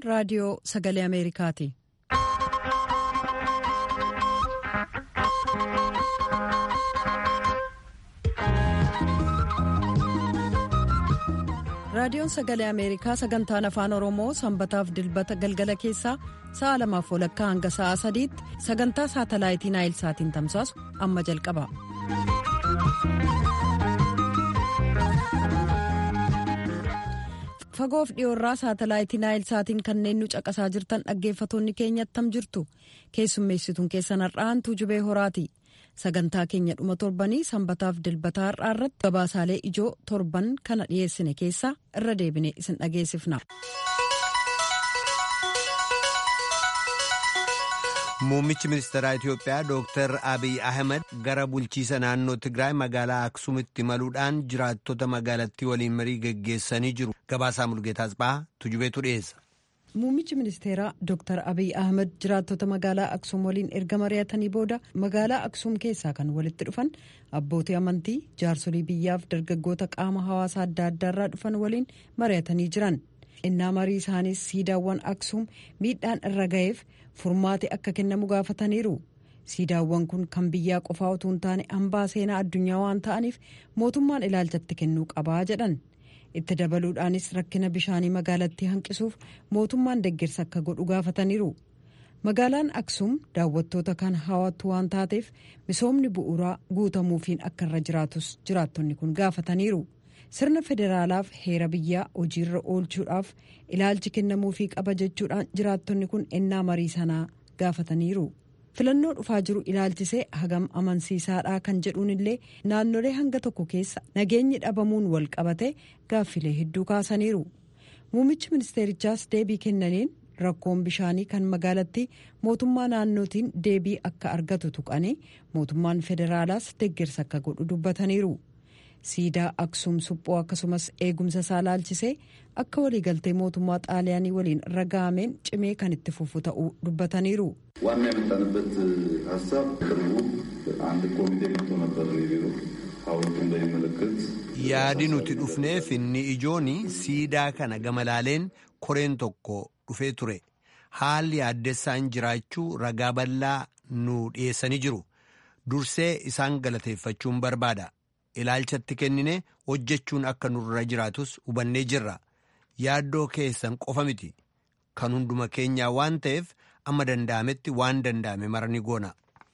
raadiyoo sagalee ameerikaati. raadiyoon sagalee ameerikaa sagantaan afaan oromoo sanbataaf dilbata galgala keessaa sa'a lamaaf walakkaa hanga sa'a sadiitti sagantaa saatalaayitii naayilsaatiin tamsaasu amma jalqaba. fagoof dhiyoorraa saatalaayitii naayilsaatiin kanneen nu caqasaa jirtan dhaggeeffatoonni keenya attam jirtu keessummeessituun keessan har'aantuu jubee horaati. sagantaa keenya dhuma torbanii sanbataaf dilbataa har'aa irratti gabaasaalee ijoo torban kana dhiyeessine keessaa irra deebine isin dhageessifna. Muummichi ministeeraa Itiyoophiyaa Dr. Abiy Ahmed gara bulchiisa naannoo Tigraay magaalaa Aksuumitti imaluudhaan jiraattota magaalattii waliin marii geggeessanii jiru. Gabaasaa Mulgeetaa Asbaa Tujubeetu dhiyeessa. Muummichi ministeeraa Dr. Abiy Ahmed jiraattota magaalaa Aksuum waliin erga mari'atanii booda magaalaa Aksuum keessaa kan walitti dhufan abbootii amantii jaarsolii biyyaaf dargaggoota qaama hawaasaa adda addaarraa dhufan waliin mari'atanii jiran. innaa marii isaaniis siidaawwan Aksuum miidhaan irra ga'eef furmaati akka kennamu gaafataniiru. siidaawwan kun kan biyyaa qofaa utuu hin taane hambaa seenaa addunyaa waan ta'aniif mootummaan ilaalchatti kennuu qabaa jedhan. itti dabaluudhaanis rakkina bishaanii magaalattii hanqisuuf mootummaan deeggarsa akka godhu gaafataniiru magaalaan aksuum daawwattoota kan hawwattu waan taateef misoomni bu'uuraa guutamuufiin akka irra jiraatus jiraattonni kun gaafataniiru sirna federaalaaf heera biyyaa hojiirra oolchuudhaaf ilaalchi kennamuufii qaba jechuudhaan jiraattonni kun ennaa marii sanaa gaafataniiru. filannoo dhufaa jiru ilaalchisee hagam amansiisaadhaa kan jedhuun illee naannolee hanga tokko keessa nageenyi dhabamuun wal qabate gaaffilee hedduu kaasaniiru muummichi ministeerichaas deebii kennaniin rakkoon bishaanii kan magaalattii mootummaa naannootiin deebii akka argatu tuqanii mootummaan federaalaas deeggarsa akka godhu dubbataniiru siidaa aksuum suphoo akkasumas eegumsa isaa ilaalchisee akka waliigaltee mootummaa xaaliyaanii waliin raga'ameen cimee kan itti fufu ta'uu dubbataniiru. ዋና የመጣንበት ሀሳብ ቅርቡ አንድ ኮሚቴ መጥቶ ነበር ቢሮ ሀውልቱን በሚመለከት yaadi nuti dhufneef inni ijoon siidaa kana gamalaaleen koreen tokko dhufee ture haalli yaaddessaan jiraachuu ragaa bal'aa nu dhiyeessanii jiru dursee isaan galateeffachuun barbaada ilaalchatti kennine hojjechuun akka nurra jiraatus hubannee jirra yaaddoo keessan qofa miti kan hunduma keenyaa waan ta'eef amma danda'ametti waan danda'ame marani goona.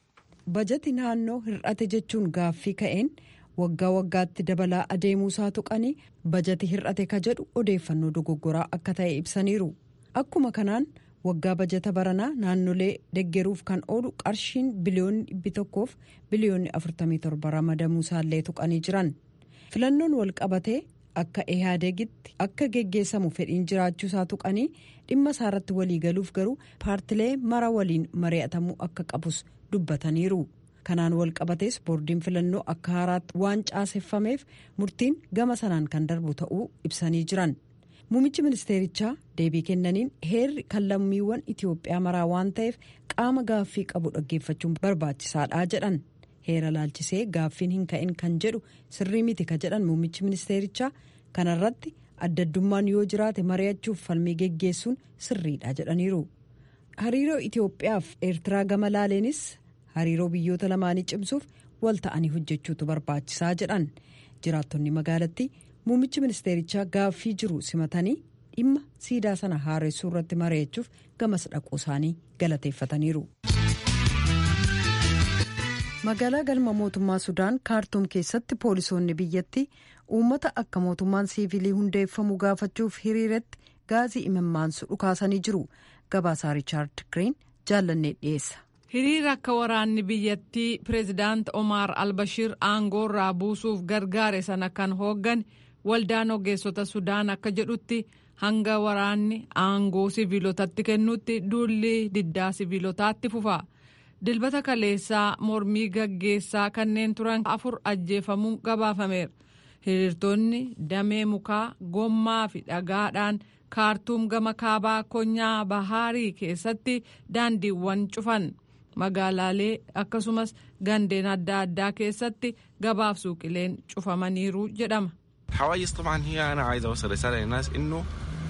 bajati naannoo hir'ate jechuun gaaffii ka'een waggaa waggaatti dabalaa adeemuusaa tuqanii bajati hir'ate ka jedhu odeeffannoo dogoggoraa akka ta'e ibsaniiru akkuma kanaan waggaa bajata baranaa naannolee deggeruuf kan oolu qarshiin biliyoonni dhibbi tokkoof biliyoonni 47 ramadamuusaallee tuqanii jiran filannoon wal qabatee akka ehaadegitti akka geggeessamu fedhiin jiraachuusaa tuqanii dhimma isaarratti waliigaluuf garuu paartilee mara waliin mari'atamuu akka qabus dubbataniiru kanaan wal qabatees boordiin filannoo akka haaraatti waan caaseffameef murtiin gama sanaan kan darbu ta'uu ibsanii jiran muummichi ministeerichaa deebii kennaniin heerri kan lammiiwwan itiyoophiyaa maraa waan ta'eef qaama gaaffii qabu dhaggeeffachuun barbaachisaadha jedhan heera laalchisee gaaffiin hin ka'in kan jedhu sirrii miti ka jedhan muummichi ministeerichaa kanarratti adda addummaan yoo jiraate mari'achuuf falmii geggeessuun sirriidha jedhaniiru hariiroo itiyoophiyaaf eertiraa gama laaleenis hariiroo biyyoota lamaanii cimsuuf wal ta'anii hojjechuutu barbaachisaa jedhan jiraattonni magaalattii muummichi ministeerichaa gaaffii jiru simatanii dhimma siidaa sana haaressuu irratti mari'achuuf gamas dhaquu isaanii galateeffataniiru. magaalaa galma mootummaa sudaan kaartuum keessatti poolisoonni biyyattii uummata akka mootummaan siivilii hundeeffamu gaafachuuf hiriiratti gaazii imimmaansu dhukaasanii jiru gabaasaa riichaard giriin jaallannee dhiyeessa. hiriira akka waraanni biyyattii pireezidaant omaar albashiir aangoorraa buusuuf gargaare sana kan hooggan waldaan ogeessota sudaan akka jedhutti hanga waraanni aangoo siviilotatti kennutti duulli diddaa siviilotaatti fufa. dilbata kaleessaa mormii gaggeessaa kanneen turan afur ajjeefamuun gabaafameera hiriirtonni damee mukaa gommaa fi dhagaadhaan kaartuum gama kaabaa konyaa bahaarii keessatti daandiiwwan cufan magaalaalee akkasumas gandeen adda addaa keessatti gabaaf suuqileen cufamaniiru jedhama. حوايج طبعا هي انا عايز اوصل رساله للناس انه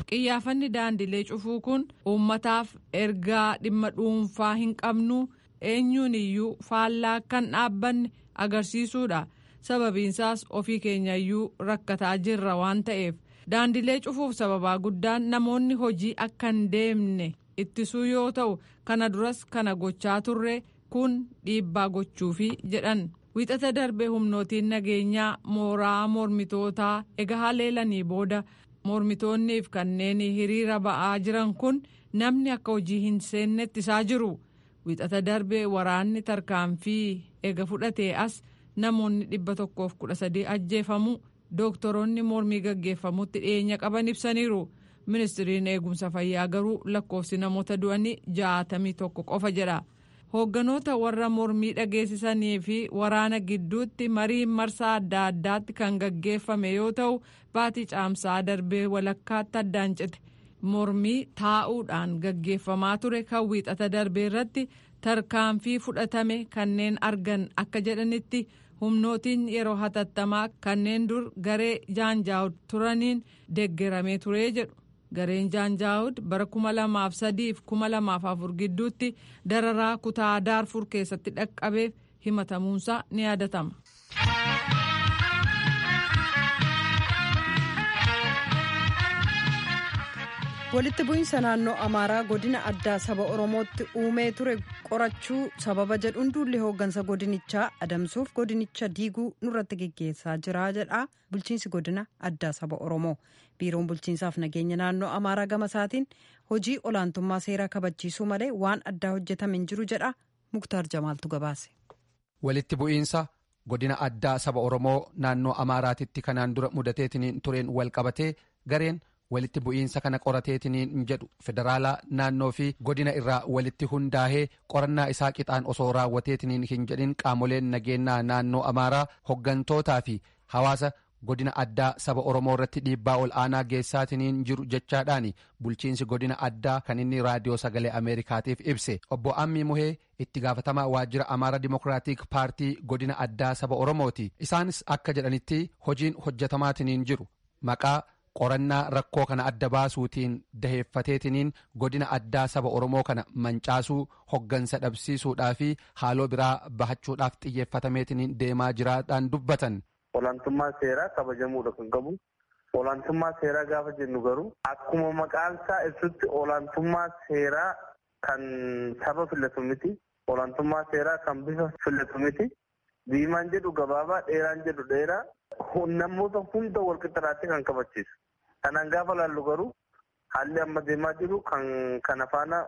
qiyyaafanni daandilee cufuu kun uummataaf ergaa dhimma dhuunfaa hin qabnu eenyuun iyyuu faallaa kan dhaabbanne agarsiisuudha sababiinsaas ofii keenyayyuu rakkataa jirra waan ta'eef daandilee cufuuf sababaa guddaan namoonni hojii akka hin deemne ittisuu yoo ta'u kana duras kana gochaa turre kun dhiibbaa gochuufi jedhan wixata darbe humnootiin nageenyaa mooraa mormitootaa ega haleelanii booda mormitoonniif kanneen hiriira ba'aa jiran kun namni akka hojii hin seenne ittisaa jiru wixata darbe waraanni tarkaanfii ega fudhatee as namoonni dhibba tokkoof kudha sadii ajjeefamu dooktoroonni mormii gaggeeffamutti dhiyeenya qaban ibsaniiru ministiriin eegumsa fayyaa garuu lakkoofsi namoota du'anii jaatamii tokko qofa jedha hoogganoota warra mormii dhageessisanii fi waraana gidduutti mariin marsaa adda addaatti kan gaggeeffame yoo ta'u baatii caamsaa darbee walakkaatti addaan cite mormii taa'uudhaan gaggeeffamaa ture kan wiixata darbee irratti tarkaanfii fudhatame kanneen argan akka jedhanitti humnootiin yeroo hatattamaa kanneen dur garee jaanjaawud turaniin deeggaramee turee jedhu gareen jaanjaawud bara 2003 fi 2004 gidduutti dararaa kutaa daarfur keessatti dhaqqabeef himatamuunsaa ni yaadatama. walitti bu'iinsa naannoo amaaraa godina addaa saba oromootti uumee ture qorachuu sababa jedhuun duulli hooggansa godinichaa adamsuuf godinicha diiguu nurratti geggeessaa jira jedha bulchiinsi godina addaa saba oromoo biiroon bulchiinsaaf nageenya naannoo amaaraa gama isaatiin hojii olaantummaa seeraa kabachiisuu malee waan addaa hojjetame hin jiru jedha muktaar jamaaltu gabaase. walitti bu'iinsa godina addaa saba oromoo naannoo amaaraatitti kanaan dura mudateetiin tureen wal qabatee gareen. walitti bu'iinsa kana qorateetiniin jedhu federaalaa naannoo fi godina irraa walitti hundaa'ee qorannaa isaa qixaan osoo raawwateetiniin hin jedhin qaamoleen nageenyaa naannoo amaaraa hoggantootaa fi hawaasa godina addaa saba oromoo irratti dhiibbaa ol aanaa geessaatiniin jiru jechaadhaan bulchiinsi godina addaa kan inni raadiyoo sagalee ameerikaatiif ibse obbo ammii muhee itti gaafatamaa waajjira amaara dimokiraatik paartii godina addaa saba oromooti isaanis akka jedhanitti hojiin hojjetamaatiniin jiru maqaa. qorannaa rakkoo kana adda baasuutiin daheeffateetiniin godina addaa saba oromoo kana mancaasuu hoggansa dhabsiisuudhaa fi haaloo biraa bahachuudhaaf xiyyeeffatameetiniin deemaa jiraadhaan dubbatan. Olaantummaa seeraa kabajamuudha kan qabu. Olaantummaa seeraa gaafa jennu garuu akkuma maqaan isaa ibsutti olaantummaa seeraa kan saba filatu miti. Olaantummaa seeraa kan bifa filatu miti. Diimaan jedhu gabaabaa dheeraan jedhu dheeraa namoota hunda walqixxaatti kan kabachiisu. Kanaan gaafa laallu garuu haalli amma deemaa jiru kan kana faana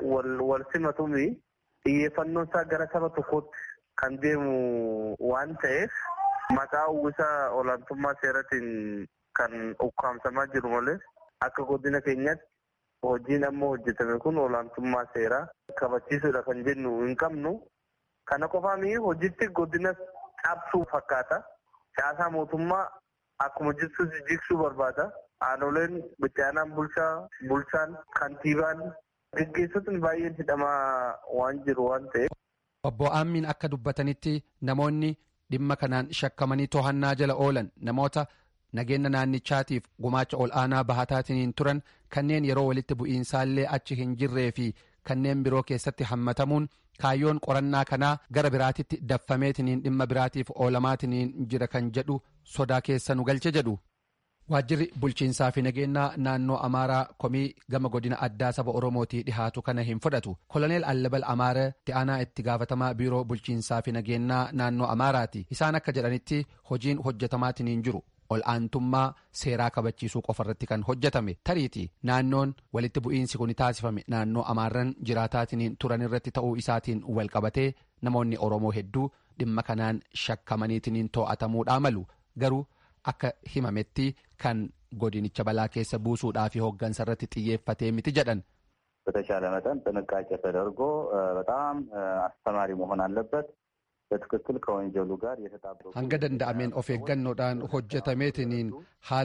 wal simatuumi xiyyeeffannoon isaa gara saba tokkootti kan deemu waan ta'eef maqaa uwwisa olaantummaa seeratiin kan ukkaamsamaa jiru malee akka godina keenyaatti hojiin amma hojjetame kun olaantummaa seeraa kabachiisuudha kan jennu hin qabnu. Kana qofaami hojiitti godina cabsuu fakkaata. Caasaa mootummaa akkuma jirtu jigsuu barbaada. Aanoleen bittaanaan bulchaa, bulchaan, kantiibaan gaggeessotni baay'een hidhamaa waan jiru waan ta'eef. Obbo Aammiin akka dubbatanitti namoonni dhimma kanaan shakkamanii to'annaa jala oolan namoota nageenya naannichaatiif gumaacha ol aanaa bahataatiin turan kanneen yeroo walitti bu'iinsaallee achi hin jirree fi kanneen biroo keessatti hammatamuun kaayyoon qorannaa kanaa gara biraatitti daffameetiniin dhimma biraatiif oolamaatiniin jira kan jedhu sodaa keessa nu galche jedhu. Waajjirri bulchiinsaa fi nageenyaa naannoo Amaaraa komii gama godina addaa saba Oromootii dhihaatu kana hin fudhatu. Koloneel Allabal Amaara itti aanaa itti gaafatamaa biiroo bulchiinsaa fi nageenyaa naannoo Amaaraati. Isaan akka jedhanitti hojiin hojjetamaatiin jiru. ol aantummaa seeraa kabachiisuu qofa irratti kan hojjetame tariiti naannoon walitti bu'iinsi kun taasifame naannoo amaarran jiraataatiin turan irratti ta'uu isaatiin wal qabatee namoonni oromoo hedduu dhimma kanaan shakkamaniitiin to'atamuudhaa malu garuu akka himametti kan godinicha balaa keessa buusuudhaa fi hooggansa irratti xiyyeeffatee miti jedhan. በተቻለ መጠን ጥንቃቄ ተደርጎ በጣም አስተማሪ መሆን አለበት። hanga danda'ameen of eeggannoodhaan hojjetameetiniin haala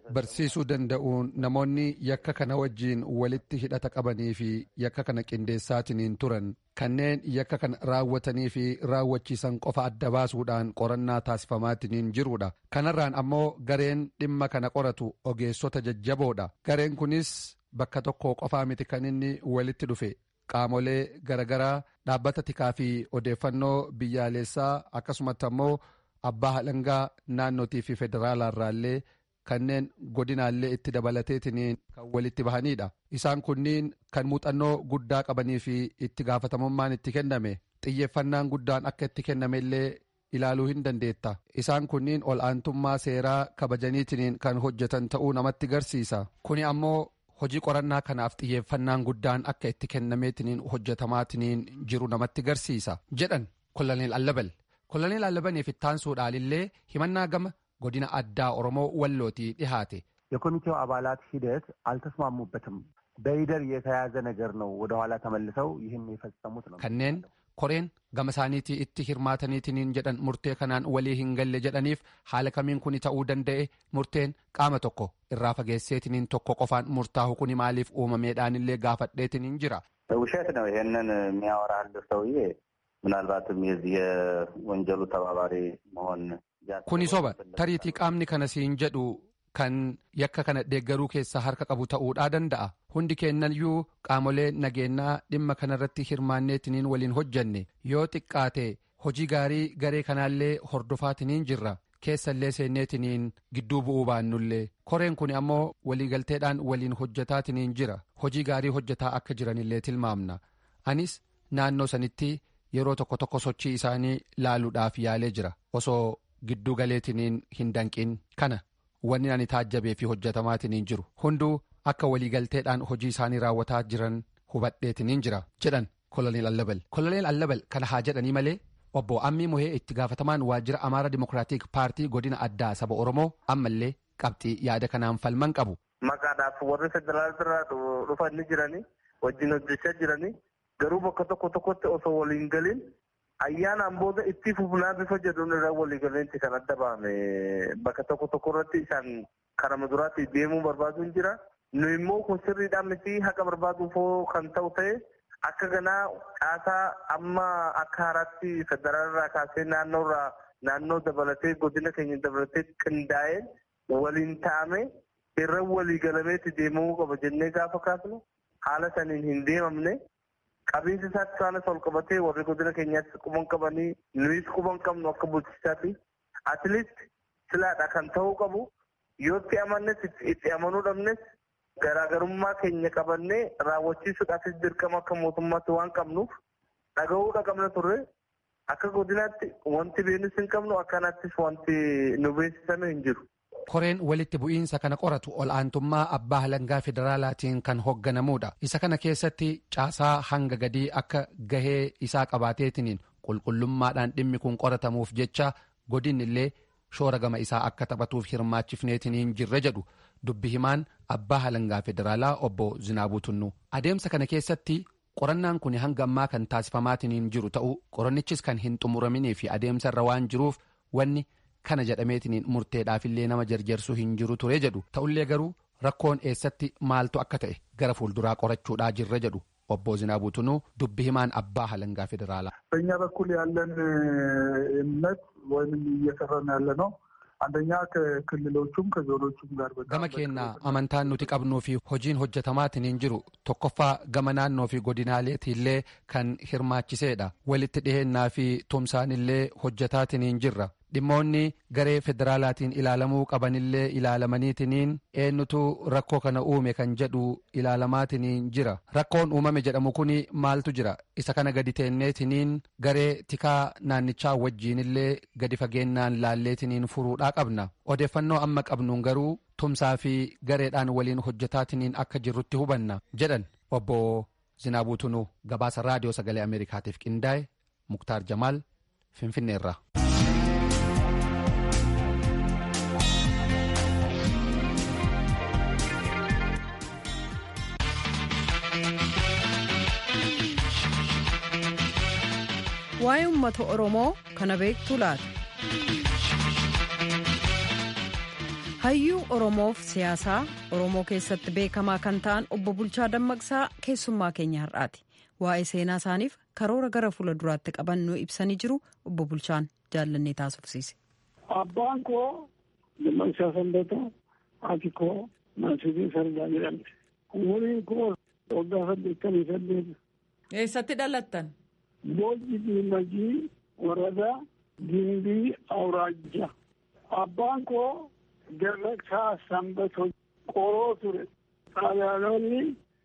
barsiisuu danda'uun namoonni yakka kana wajjiin walitti hidhata qabanii fi yakka kana qindeessaatiniin turan kanneen yakka kana raawwatanii fi raawwachiisan qofa adda baasuudhaan qorannaa taasifamaatiniin jirudha kanarraan ammoo gareen dhimma kana qoratu ogeessota jajjaboodha gareen kunis bakka tokko qofaa miti kan inni walitti dhufe qaamolee garagaraa dhaabbata tikaa fi odeeffannoo biyyaalessaa akkasumatti ammoo abbaa halangaa naannootii fi federaalaarraallee kanneen godinaallee itti dabalateetiniin kan walitti bahanidha isaan kunniin kan muuxannoo guddaa qabanii fi itti gaafatamummaan itti kenname xiyyeeffannaan guddaan akka itti kennamellee ilaaluu hin dandeetta isaan kunniin ol aantummaa seeraa kabajaniitiniin kan hojjetan ta'uu namatti garsiisa kuni ammoo hojii qorannaa kanaaf xiyyeeffannaan guddaan akka itti kennameetiniin hojjetamaatiniin jiru namatti garsiisa jedhan koloneel allabal koloneel allabaniif ittaansuudhaalillee himannaa gama godina addaa oromoo wallootii dhihaate የኮሚቴው አባላት ሂደት አልተስማሙበትም። በይደር የተያዘ ነገር ነው። ወደኋላ ተመልሰው ይህን የፈጸሙት ነው። kanneen koreen gama isaaniitii itti hirmaataniitiniin jedhan murtee kanaan walii hin galle jedhaniif haala kamiin kuni ta'uu danda'e murteen qaama tokko irraa fageesseetiniin tokko qofaan murtaa'u kuni maaliif uumameedhaanillee gaafadheetiniin jira. ውሸት ነው። ይሄንን የሚያወራልህ ሰውዬ ምናልባትም የዚህ የወንጀሉ ተባባሪ መሆን kuni soba tariitii qaamni kana siin jedhu kan yakka kana deeggaruu keessaa harka qabu ta'uudhaa danda'a hundi keennayyuu qaamolee nageenyaa dhimma kanarratti hirmaanneetiniin waliin hojjanne yoo xiqqaate hojii gaarii garee kanaallee hordofaatiniin jirra keessallee seenneetiniin gidduu bu'uu baannullee koreen kun ammoo waliigalteedhaan waliin hojjetaatiniin jira hojii gaarii hojjetaa akka jiranillee tilmaamna anis naannoo sanitti yeroo tokko tokko sochii isaanii laaluudhaaf yaalee jira osoo gidduu galeetiniin hin danqin kana wanni ani taajjabee fi hojjetamaatiniin jiru hunduu akka waliigalteedhaan hojii isaanii raawwataa jiran hubadheetiniin jira jedhan koloneel allabal koloneel allabal kana haa jedhanii malee obbo ammii muhee itti gaafatamaan waajjira amaara dimokiraatik paartii godina addaa saba oromoo ammallee qabxii yaada kanaan falman qabu. maqaadhaaf warri federaalaa dhufanii jiranii wajjin hojjechaa jiranii garuu bakka tokko tokkotti osoo waliin galiin ayyaanaan booda itti fufnaa bifa jedhuun irraa waliigaleensi kan adda bahame bakka tokko tokko irratti isaan karaa duraatti deemuu barbaaduun jira. Nu immoo kun sirriidhaan miti haqa barbaaduufoo kan ta'u ta'e akka ganaa caasaa amma akka haaraatti federaalirraa kaasee naannoorraa naannoo dabalatee godina keenya dabalatee qindaa'ee waliin ta'ame irra waliigalameetti deemuu qaba jennee gaafa kaasnu haala saniin hin deemamne qabiinsi isaatti isaanis ol qabatee warri godina keenyaatti quban qabanii nuyis quban qabnu akka bulchisaatti atleast silaadha kan ta'uu qabu yoo itti amannes itti amanuu dhabnes garaagarummaa keenya qabannee raawwachiisuudhaafis dirqama akka mootummaatti waan qabnuuf dhaga'uudha qabna turre akka godinaatti wanti beenus hin qabnu akkanattis wanti nu beeksisame hin jiru. koreen walitti bu'iinsa kana qoratu ol aantummaa abbaa halangaa federaalaatiin kan hoogganamuudha isa kana keessatti caasaa hanga gadii akka gahee isaa qabaateetiniin qulqullummaadhaan dhimmi kun qoratamuuf jecha godinni illee shoora gama isaa akka taphatuuf hirmaachifneetiniin jirre jedhu dubbi himaan abbaa halangaa federaalaa obbo Zinaabuu Tunnuu adeemsa kana keessatti qorannaan kun hanga ammaa kan taasifamaatiniin jiru ta'uu qorannichis kan hin xumuraminii fi adeemsa irra waan jiruuf wanni kana jedhameetiniin murteedhaafillee nama jarjarsuu hin jiru ture jedhu ta'ullee garuu rakkoon eessatti maaltu akka ta'e gara fuulduraa qorachuudhaa jirre jedhu obbo Zinaabuu Tunuu dubbi himaan abbaa halangaa federaalaa. በእኛ በኩል ያለን እምነት ወይም እየሰራን ያለ ነው አንደኛ ከክልሎቹም ከዞኖቹም ጋር gama keenyaa amantaan nuti qabnuu fi hojiin hojjetamaatiin jiru tokkoffaa gama naannoo fi godinaaleetiillee kan hirmaachiseedha walitti dhihennaa fi tumsaanillee hojjetaatiin jirra dhimmoonni garee federaalaatiin ilaalamuu qabanillee ilaalamaniitiniin eenyutu rakkoo kana uume kan jedhu ilaalamaatiin jira rakkoon uumame jedhamu kun maaltu jira isa kana gadi teenneetiniin garee tikaa naannichaa wajjiinillee gadi fageennaan laalleetiniin furuudhaa qabna odeeffannoo amma qabnuun garuu tumsaa fi gareedhaan waliin hojjetaatiniin akka jirrutti hubanna jedhan obbo Zinaabuu Tunuu gabaasa raadiyoo sagalee Ameerikaatiif qindaa'e Muktaar Jamaal Finfinneerra. waa'ee uummata oromoo kana beektu laata hayyuu oromoof siyaasaa oromoo keessatti beekamaa kan ta'an obbo bulchaa dammaqsaa keessummaa keenya har'aati waa'ee seenaa isaaniif karoora gara fuula duraatti qaban nu ibsanii jiru obbo bulchaan jaallannee taasifsiise. abbaan koo dammaqsaa sanbata haati koo maasii sardaa jedhamte umuriin koo waggaa saddeettamii saddeet. eessatti dhalattan. boojji diimajii waradaa gimbii awraajja abbaan koo Dammaqsaa sanbatoo qoroo ture xaaliyaanonni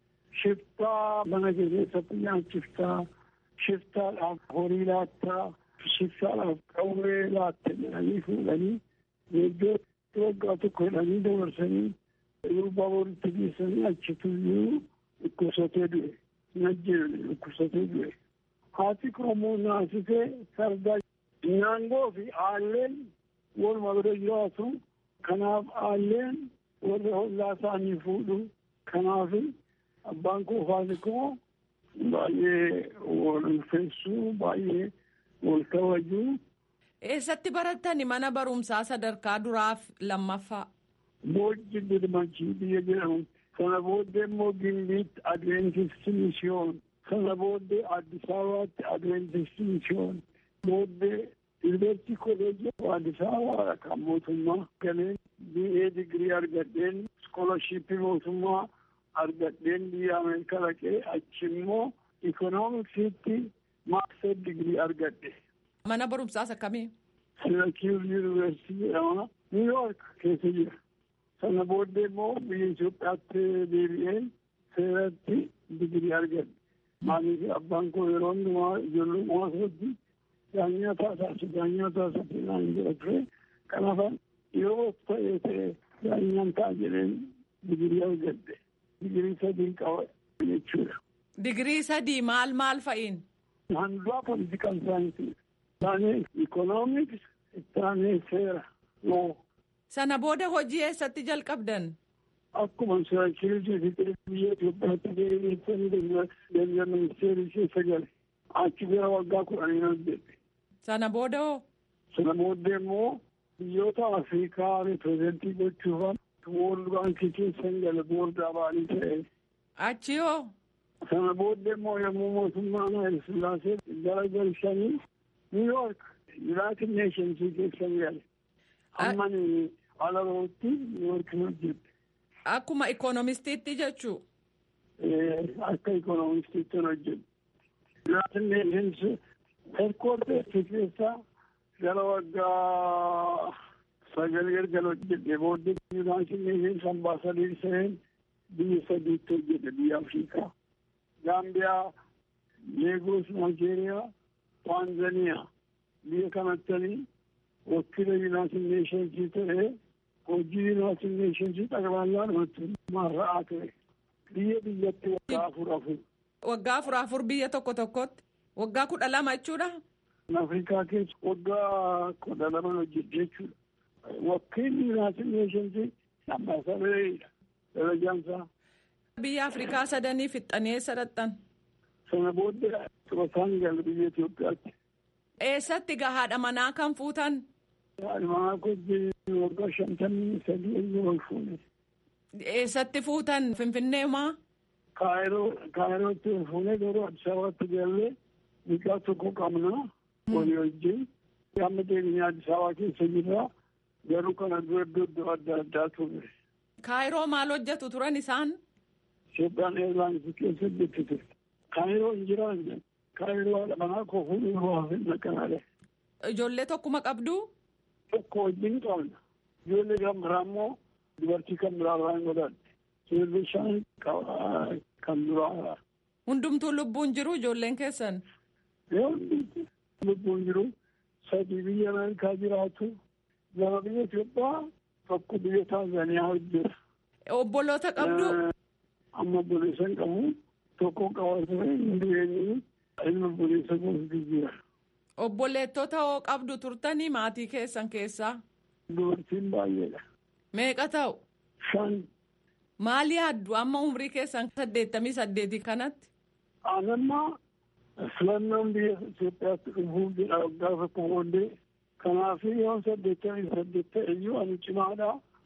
shiftaa mana keessatti nyaachiftaa shiftaadhaaf horii laattaa shiftaadhaaf qawwee laatte jedhanii fuudhanii iddootti waggaa tokko jedhanii dabarsanii gurbaa boritti geessanii achituyyuu dhukkubsatee du'e najjeene dhukkubsatee du'e haati koomoo naasisee sardaa naangoo fi aalleen waluma bira jiraatu kanaaf aalleen warra hollaa isaanii fuudhu kanaaf abbaan koo faati koo baay'ee wal ulfeessuu baay'ee wal kabajuu. Eessatti barattani mana barumsaa sadarkaa duraaf lammaffaa? Boojji Dirmachii biyya jedhamu. Sana booddee immoo Gimbiitti Adventistii Misiyoon. Sana booddee Addis Ababaatti Adventistii Misiyoon. Booddee Yuunivarsiitii Kolleejjii Addis Ababaa kan mootummaa galeen BA digirii argadheen iskoolashiippii mootummaa argadheen biyya Ameerikaa dhaqee achi immoo ikoonomiksiitti maastar digirii argadhe. Mana barumsaas akkamii? Sirakiir Yuunivarsiitii jedhama. Niiwuyoork keessa jira. Sana booddee immoo biyya Itoophiyaatti deebi'ee seeratti digirii argadhe. Maaliif abbaan koo yeroo hundumaa ijoollummaa isaatti daanyaa taasisu daanyaa taasisu naan jedha ture kanaaf yeroo ta'ee ta'e daanyaan ta'a jedheen digirii argadhe digirii sadii qaba jechuudha. Digirii sadii maal maal fa'iin? Handuraa politikal saayinsii taanee ikoonomiks taanee seera loo. Sana booda hojii eessatti jalqabdan? Akkuma siraakiriitii fixee biyya Itoophiyaatti deebi'eessanii dalga ministeerii keessa gale. Achi gara waggaa kudhanii hojjette. Sana booda hoo? Sana booddee immoo biyyoota Afrikaa ripirezentii gochuufan Woorld Baankii keessan gale boordaa ba'anii ta'e. Achi hoo? Sana booddee immoo yommuu mootummaan Hayil Sillaasee gara galchanii Niiwuyoork Yuunaayitid Neeshensii keessan gale. Ammani ala rootti Niiwuyoork hojjette. Akkuma ikoonomistiitti jechuu? Akka ikoonomistiitti hojjette. Yuunaayitid Neeshensii heerkoorteetti keessa gara waggaa sagal erga hojjette booddee yuunaayitid neeshins ambaasadii seen biyya sadiitti hojjete biyya afrikaa gaambiyaa leegos naajeeriyaa taanzaniyaa biyya kanattanii wakiila yuunaayitid neeshensii ta'ee hojii yuunaayitid neeshensii xaqballaan marra'aa ture biyya biyyatti waggaa afur afur. Waggaa afur afur biyya tokko tokkotti waggaa kudha lama jechuudha. Afrikaa keessa waggaa kudha lama hojjette jechuudha. Wakiilli Yuunaayitid Neeshensii ambaasaadareedha darajaansaa. Biyya Afrikaa sadanii fixxanii eessa dhaqxan? Sana booddee xurataan gala biyya Itoophiyaatti. Eessatti gahaadha manaa kan fuutan? Haadha manaa kojjii waggaa shantamii sadii eenyu wal fuune. Eessatti fuutan Finfinnee maa? Kaayiroo Kaayirootti wal fuune garuu Addis Ababaatti gallee mucaa tokko qabna walii wajjin. Amma deemnee Addis Ababaa keessa jirra. Garuu kana dura iddoo adda addaa ture. Kaayiroo maal hojjetu turan isaan? Itoophiyaan eelaansi keessa hojjetu ture. Kaayiroo hin jiraanne. Kaayiroo haadha manaa koo fuudhuu waa hin naqanaadha. Ijoollee tokkuma qabdu? Tokko wajjin qabna. Ijoollee kan biraa immoo dubartii kan biraa irraa hin godhanne. Ijoollee shan kan biraa. Hundumtuu lubbuun jiru ijoolleen keessan? Hundumtuu lubbuun jiru. Sadii biyya Ameerikaa jiraatu. Lama biyya Itoophiyaa tokko biyya Taanzaaniyaa hojjeta. Obboloota qabdu? Amma obboleessa hin qabu. Tokko qaba ture hin jireenyi ilma obboleessa gosa jira. Obboleettota hoo qabdu turtanii maatii keessan keessaa? Dubartiin baay'eedha. Meeqa ta'u? Shan. Maal yaaddu amma umrii keessan saddeettamii saddeetii kanatti? Anammaa filannoon biyya Itoophiyaatti dhufuuf jedha waggaa tokko booddee. Kanaaf yoo saddeettamii saddeet ta'e iyyuu ani cimaadha.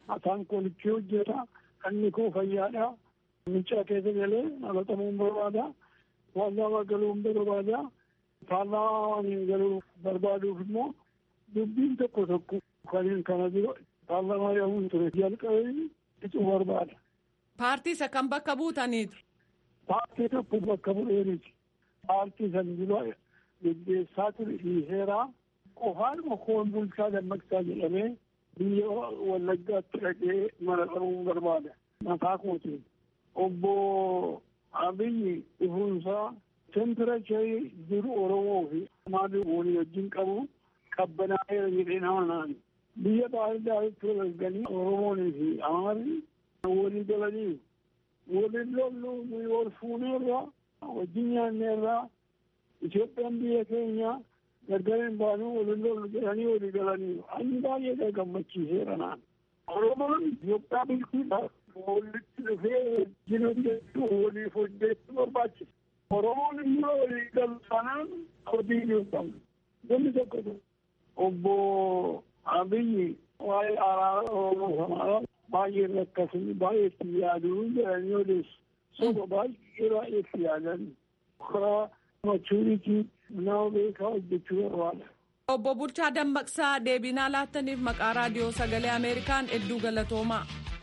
afaan koolichii hojjeta inni koo fayyaadha miccaa keessa galee dhalatamuu barbaada paarlaamaa galuu barbaada paarlaamaa galuu barbaaduuf immoo dubbiin tokko tokko kanneen kana dura paarlaamaa yaa'uun ture jalqabee icuu barbaada. Paartii isa kan bakka buutaniitu. Paartii tokko bakka bu'eeniti. Paartii san dura geggeessaa ture dhiiseeraa qofaanuma koon bulchaa dammaqsaa jedhamee biyya wallaggaatti dhaqee mana qabuun barbaada. Mataa kootiin. Obbo Abiyyi dhufuunsaa temperacharii jiru Oromoo fi maalii walii wajjin qabu qabbanaa'eera jedhee nama naani. Biyya baay'ee walganii Oromoonii fi Amaarri walii galanii waliin lollu nuyi wal fuuneerra wajjin nyaanneerra Itoophiyaan biyya keenya gargariin baanuu waliin lollu jedhanii walii galanii ani baay'ee gammachiiseera naan. Oromoon Itoophiyaa bulchuudhaaf walitti dhufee wajjin hojjechuu waliif hojjechuu barbaachisa. Oromoon immoo walii galu sanaan hojii hin qabu. Namni tokko obbo Abiyyi waa'ee araara Oromoo sanaa baay'ee rakkasanii baay'ee itti yaaduu jedhanii odeessu. Soba baay'ee baay'ee itti yaadan. Karaa machuuritii nama beekaa hojjechuu barbaada. Obbo Bulchaa Dammaqsaa deebinaa laattaniif maqaa raadiyoo sagalee Ameerikaan hedduu galatoomaa.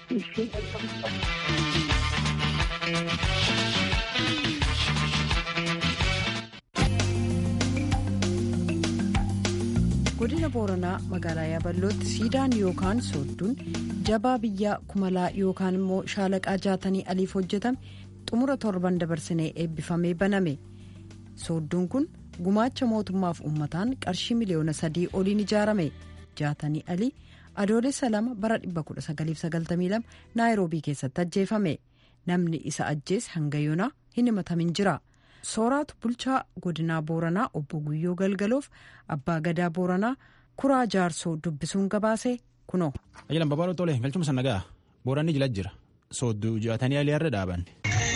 godina booranaa magaalaa yaaballootti siidaan yookaan soodduun jabaa biyyaa kumalaa yookaan immoo shaalaqaa jaatanii aliif hojjetame xumura torban dabarsinee eebbifamee baname soodduun kun gumaacha mootummaaf uummataan qarshii miliyoona sadii oliin ijaarame jaatanii alii adoolessa lama bara 1992 naayiroobii keessatti ajjeefame namni isa ajjeese hanga yoonaa hin himatamin jira. sooraatu bulchaa godinaa booranaa obbo guyyoo galgaloof abbaa gadaa booranaa kuraa jaarsoo dubbisuun gabaase kunoo. Ajalan babal'oo tolee galchuma sana ga'a booranni jila jira soodduu jaatanii alii har'a dhaaban.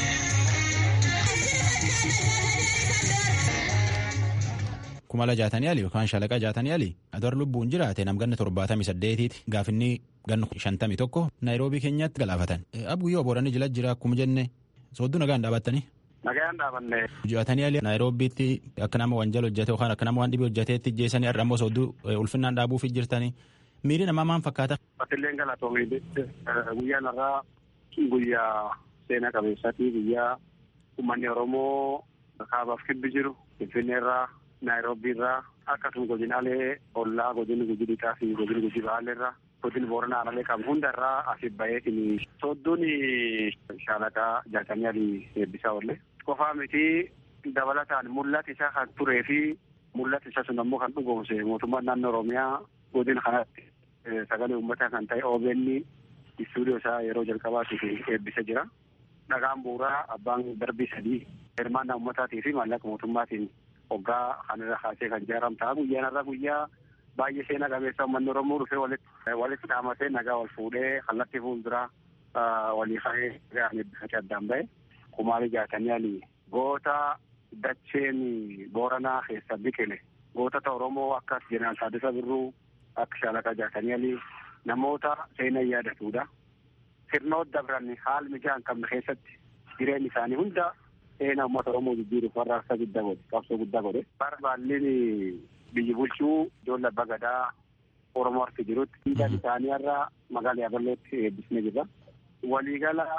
kumala jaatanii alii yookaan shalaqa jaatanii alii adar lubbuun jiraate namganna torbaatamii saddeetiiti gaafinni ganna shantamii tokko naayiroobii keenyatti galaafatan. Ab guyyoo booranni jila jira akkuma jenne soodduu nagaan dhaabattanii. Nagaan dhaabanne. Jaatanii alii naayiroobiitti akka nama wanjal hojjete yookaan akka nama waan dhibee hojjeteetti jeessanii har'a immoo soodduu ulfinnaan dhaabuuf jirtanii miiri namaa maal fakkaata. Batilleen galatoomii guyyaan irraa guyyaa seenaa qabeessaati guyyaa uummanni Oromoo kaabaaf kibbi jiru Finfinneerraa Naayiroobiirraa akkasuma godinaalee ollaa godinni guji dhiqaa fi godinni guji baalleerraa godinni booranaa alalee qabu hundarraa asii baheetiin soodduun shaalaqaa jaatamii alii eebbisaa oolle. Qofaa miti dabalataan mul'ata isaa kan turee fi mul'ata isa sun ammoo kan dhugoomse mootummaan naannoo Oromiyaa godina kanatti sagalee uummataa kan ta'e OBN istuudiyoo isaa yeroo jalqabaatiif eebbisa jira. Dhagaan bu'uuraa abbaan darbii sadii hirmaannaa uummataatii fi maallaqa mootummaatiin hoggaa kanarra kaasee kan ijaaram ta'a. Guyyaan irraa guyyaa baay'ee seenaa qabeessa uummanni Oromoo dhufee walitti walitti dhaamatee nagaa wal fuudhee kallattii fuulduraa walii ka'ee ga'an eebbifate addaan ba'e. Kumaalee jaatanii alii goota dacheen booranaa keessa biqile gootota Oromoo akka jeneraal Taaddasaa Birruu akka shaalaqaa jaatanii alii namoota seenaa yaadatudha. Sirnoota dabran haal mijaa hin qabne keessatti jireenyi isaanii hunda seenaa uummata Oromoo jijjiiruuf warraaqsa guddaa godhe qabsoo guddaa godhe. Barbaalleen biyyi bulchuu ijoollee abbaa gadaa Oromoo harki jirutti siidaan isaanii irraa magaalaa Yaabalootti eebbisnee jirra. Waliigala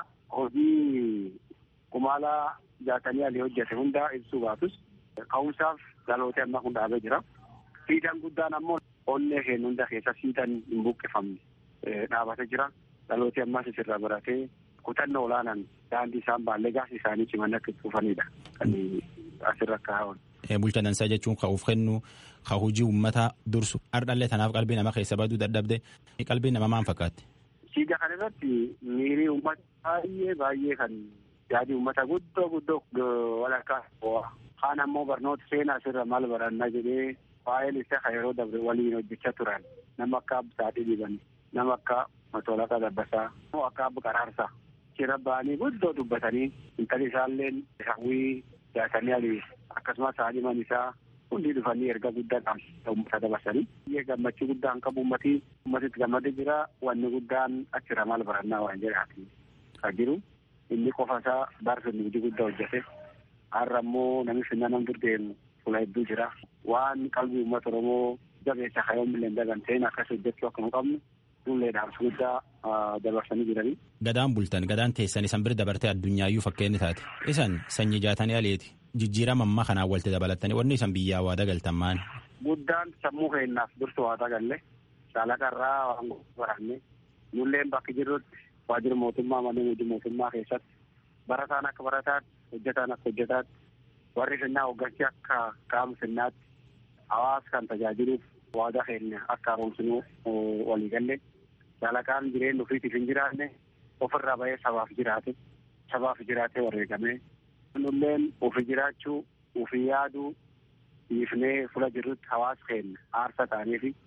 hojii kumaalaa jaatanii alii hojjete hunda ibsuu baatus ka'umsaaf dhalootee amma kun dhaabee jira. Siidaan guddaan ammoo onnee keenya hunda keessa siidaan hin buqqifamne dhaabatee jira. Dhalootee ammas isirraa baratee kutannoo olaanaan daandii isaan baallee gaasi isaanii ciman akka cufanidha. Kan asirra kaa'an. Bulcha dansaa jechuun ka'uuf kennu ka hojii uummataa dursu ardhallee tanaaf qalbii nama keessa baduu dadhabde qalbii nama maal fakkaatti. Siidaa kana irratti miirii uummata baay'ee baay'ee kan yaadii uummata guddoo guddoo walakkaa bo'aa. Kaan ammoo barnoota seenaa asirra maal barannaa jedhee waa'een isaa kan yeroo dabre waliin hojjechaa turan nama akka Absaatii Diban nama akka Matoolaqaa Dabbasaa akka Abba Qaraarsaa jira ba'anii guddoo dubbatanii intalli isaallee hawwii jaatanii alii akkasumas haadhiman isaa hundi dhufanii erga guddaa uummata dabarsanii biyya gammachuu guddaan qabu uummatii uummatitti gammadee jira wanni guddaan achirra maal barannaa waan jedhaati kan jiru inni qofa isaa baarsuun hojii guddaa hojjete har'a immoo namni finna nam durdeemu fuula hedduu jira waan qalbii uummata oromoo jabeessa kayoon milleen daganteen akkas hojjechuu akkuma qabnu fuullee dhaamsa guddaa dabarsanii jiranii. Gadaan bultan gadaan teessan isan bira dabartee addunyaayyuu fakkeenni taate isan sanyii jaatanii aleeti jijjiirama ammaa kanaan walitti dabalatanii wanni isan biyyaa waa dagaltan maani. Guddaan sammuu keenyaaf dursu waa dagalle shaalaqarraa waan baranne nulleen bakki jirrutti waajjira mootummaa manneen hojii mootummaa keessatti barataan akka barataatti hojjetaan akka hojjetaatti warri finnaa hoggansi akka qaama finnaatti hawaasa kan tajaajiluuf waadaa keenya akka haaromsinuu walii galle shaalaqaan jireenya ofiitiif hin jiraanne ofirraa bahee sabaaf jiraate sabaaf jiraatee wareegame nulleen ofi jiraachuu ofi yaaduu dhiifnee fula jirrutti hawaasa keenya aarsa ta'anii fi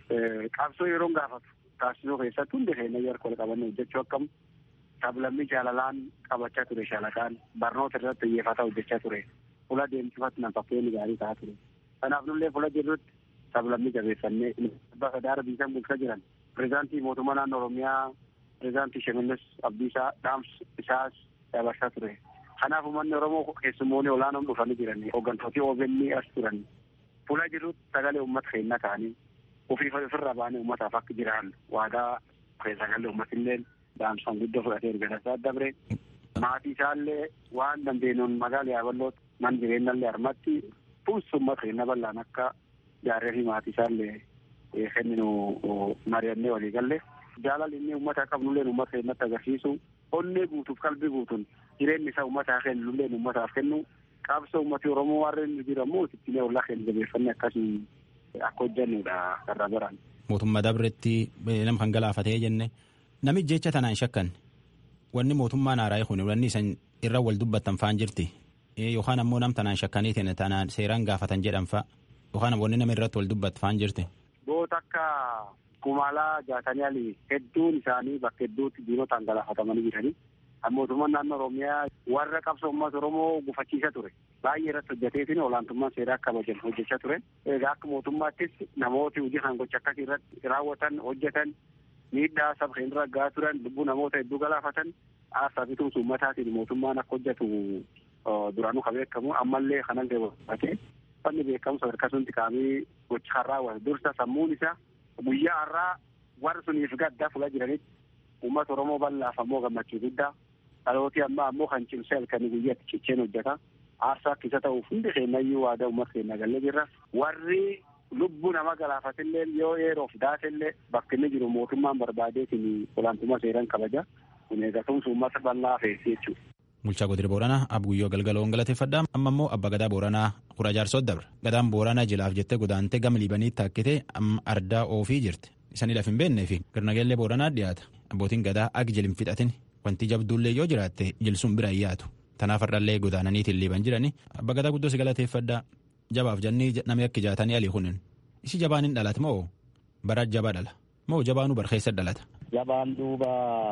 qabsoo yeroo gaafatu taasisuu keessatti hundi keenya yeroo qabannee hojjechuu akkamu sablammii jaalalaan qabachaa ture shaalaqaan barnoota irratti xiyyeeffata hojjechaa ture fula deemsifatti nan fakkeenya gaarii ta'aa ture kanaaf nullee fula jirrutti sablammii jabeeffannee bakka daara biisan bulchaa jiran pireezidaantii mootummaa naannoo oromiyaa pireezidaantii Shimallis Abdiisaa dhaamsa isaas dabarsaa ture. Kanaaf uummanni Oromoo keessummoonni olaanoon dhufanii jiran hooggantooti OBN as turan fuula jirutti sagalee uummata keenyaa ta'anii ofii ofirraa baanee uummataaf akka jiran waadaa sagalee uummatillee dhaamsaan guddoo fudhatee erga tasaa dabre maatii isaallee waan dandeenyuun magaala yaaballootti man jireenyallee harmatti fuus uummata keenya bal'aan akka jaarree fi maatii isaallee kenninu mari'annee walii galle jaalalli inni uummata qabnulleen uummata keenyatti agarsiisu onnee guutuuf qalbii guutuun jireenyi isaa uummataa kennulleen uummataaf kennu qabsoo uummatni oromoo warreen jiramu ittiin ollaa keenya jabeeffannee akkasii akka hojjannudha karra biraan. Mootummaa dabretti nama kan galaafatee jenne nami jecha tanaan shakkan wanni mootummaan haaraa kun wanni isan irra wal dubbattan faan jirti yookaan ammoo nam tanaan shakkaniitiin tanaan seeraan gaafatan jedhan fa'a yookaan wanni nama irratti wal dubbattu faan jirti. Goota akka kumaalaa jaatanii ali hedduun isaanii bakka hedduutti diinotaan galaafatamanii jiranii. mootummaan naannoo oromiyaa warra qabsoo uummata oromoo gufachiisa ture baay'ee irratti hojjeteetiin olaantummaan seeraa akka kabajan hojjechaa ture egaa akka mootummaattis namooti hojii kan gocha akkasii irratti raawwatan hojjetan miidhaa saba keenya irra gahaa turan lubbuu namoota hedduu galaafatan aarsaa fi tumsa uummataatiin mootummaan akka hojjetu duraanuu ka beekamu ammallee kanan gabaatee fanni beekamu sadarkaa sunti kaamii gocha kan raawwate dursa sammuun isaa guyyaa har'aa warra suniif gaddaa fuula jiranitti uummata oromoo bal'aaf ammoo gammachuu guddaa dhalootii ammaa ammoo kan cimsee halkanii guyyaatti cicheen hojjeta aarsaa akkisa ta'uuf hundi keenyayyuu waadaa uummata keenya galle jirra warri lubbuu nama galaafatillee yoo yeroof daatellee bakki inni jiru mootummaan barbaadeetiin olaantummaa seeraan kabaja kun eegatumsa uummata bal'aa feessi jechuudha. Bulchaa Godina Booranaa Abguyyoo Galgaloon galateeffadha. Amma immoo Abbaa Gadaa Booranaa Kura Jaarsoo dabre. Gadaan Booranaa jilaaf jettee godaantee gama Liibaniitti takkitee amma ardaa oofii jirti. Isanii laf hin beeknee fi garnageellee Booranaa dhiyaata. Abbootiin gadaa agi jil hin fixatin wanti jabduullee yoo jiraatte jilsuun bira hin yaatu. Tanaaf hardhallee godaananiitiin liiban jirani. Abbaa Gadaa guddoo si galateeffadha. Jabaaf jennii namni akka jaatanii alii kunin. Isi jabaan hin dhalata moo bara jabaa dhala moo jabaanuu barkeessa dhalata. Jabaan duuba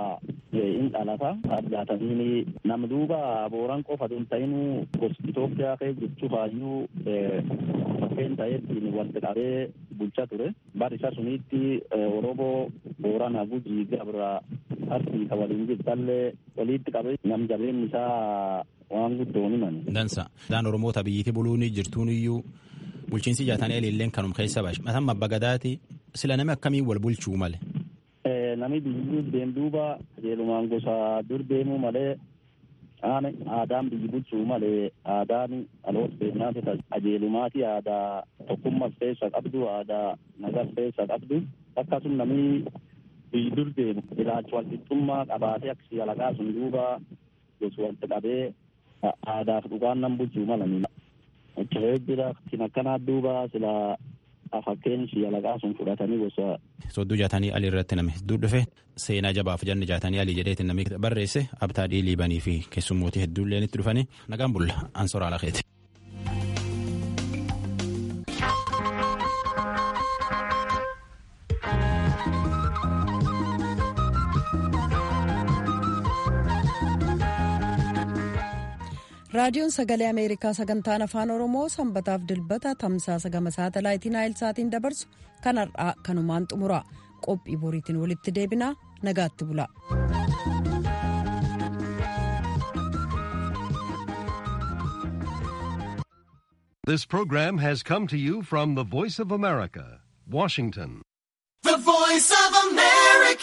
hin dhalata addaatanii nam duuba booran qofa tun ta'inuu gosa Itoophiyaa kee jechuu faayyuu fakkeen ta'eettiin walitti qabee bulchaa ture. Bari isa sunitti Oromoo Boorana Gujii Gabra Arsii ka waliin jirtallee walitti qabee nam jabeen isaa waan guddoon himan. Dansa. Daan Oromoota biyyitti buluun jirtuun iyyuu bulchiinsi jaatanii ililleen kanum keessa baashe. Mataan Abbaa Gadaati sila nami akkamiin wal bulchuu male. Nami biyyi deem duuba qajeelumaan gosa dur deemuu malee aadaan biyyi bulchuu malee aadaan dhaloota keenyaati qajeelumaati aadaa tokkummaa keessa qabdu aadaa nagaa keessa qabdu akkasuma namni biyyi dur deemu ilaalcha walqixxummaa qabaatee akkasii alaqaa sun duuba gosa walitti qabee aadaaf dhugaan nan bulchuu malanii. Achirree jira kan akkanaa duuba sila fakkeen alaqaa sun fudhatanii gosa. Sodduu jaatanii alii irratti namni hedduu dhufe seenaa jabaaf janni jaatanii alii jedheetiin namni barreesse abtaadhii liibanii fi keessummootii hedduullee itti dhufanii nagaan bulla ansoraa lakeeti. raadiyoon sagalee ameerikaa sagantaan afaan oromoo sanbataaf dilbata tamsaasa gama saatalaayitii naayilsaatiin dabarsu kan har'aa kanumaan xumura qophii boriitiin walitti deebinaa nagaatti bula. This program has come to you from the Voice of America, Washington. The Voice of America.